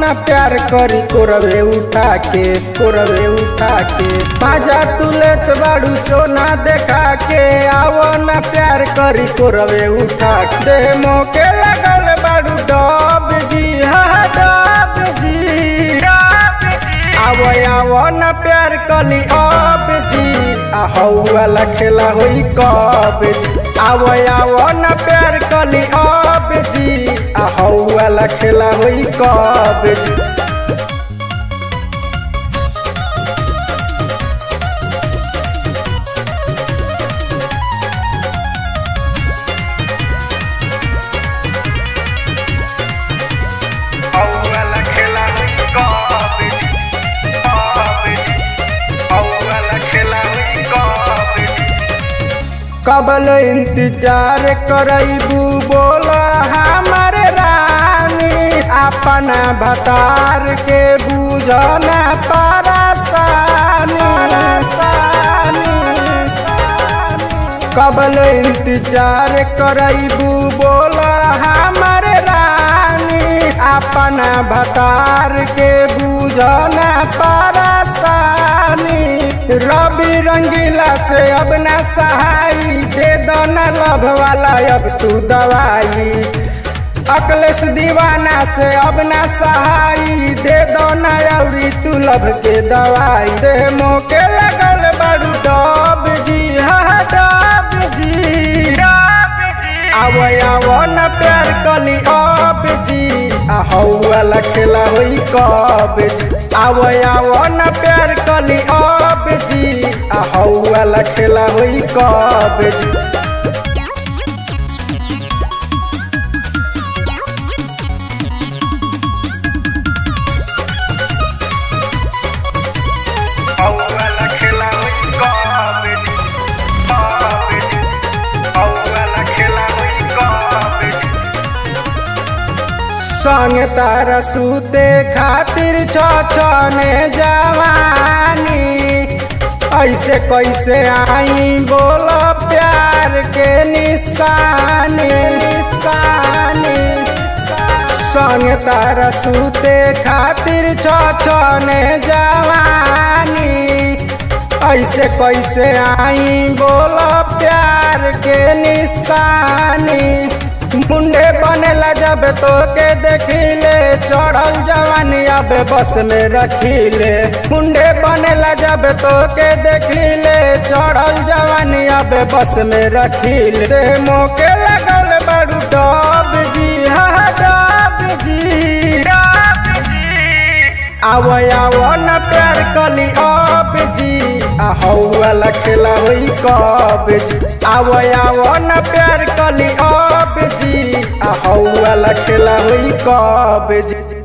न प्यार करी कोरवे उठा के कोरवे उठा के पाजा तुलेत बाड़ू चोना देखा के आवो न प्यार करी कोरवे उठा के देह मोके लगल बाड़ू डब जी हा डब जी आवो आवो न प्यार कली अब जी आ वाला खेला होई कब जी आवो आवो न प्यार कली अब जी आ वाला खेला होई कब जी वाला खेला हुई कॉलेज कॉलेज वाला खेला हुई कॉलेज कबल इंतजार करबू बोला हमार रानी अपना भतार के बुझना परेशानी कबल इंतजार करबू बोला हमार रानी अपना भतार के बुझना परेशानी रवि रंगीला से अब ना सहाई दे दो न लभ वाला अब तू दवाई अकलेश दीवाना से अब ना सहाई दे दो न अवरी तू लभ के दवाई दे मोके लगल बड़ू डब जी हा डब जी आवो आवो न प्यार कली अब जी आ वाला खेला होई कब जी आवो आवो न प्यार कली अब जी आ वाला खेला होई कब जी वाला खेला हुई कॉलेज कॉलेज वाला खेला हुई कॉलेज संग तारा सूते खातिर छने जवानी ऐसे कैसे आई बोलो प्यार के निशानी निशानी संग तारा सूते खातिर छने जवानी ऐसे कैसे आई बोलो प्यार के निशानी मुंडे बनेला जब तो के देखिले चढ़ल जवानी अब बस में रखिले मुंडे बनेला जब तो के देखिले चढ़ल जवानी अब बस में रखिले देह मोके लगल बड़ू डब जी हा डब जी आवो आवो न प्यार कली अब जी आ वाला खेला होई कब जी आवो आवो न प्यार कली अब जी आ वाला खेला होई कब जी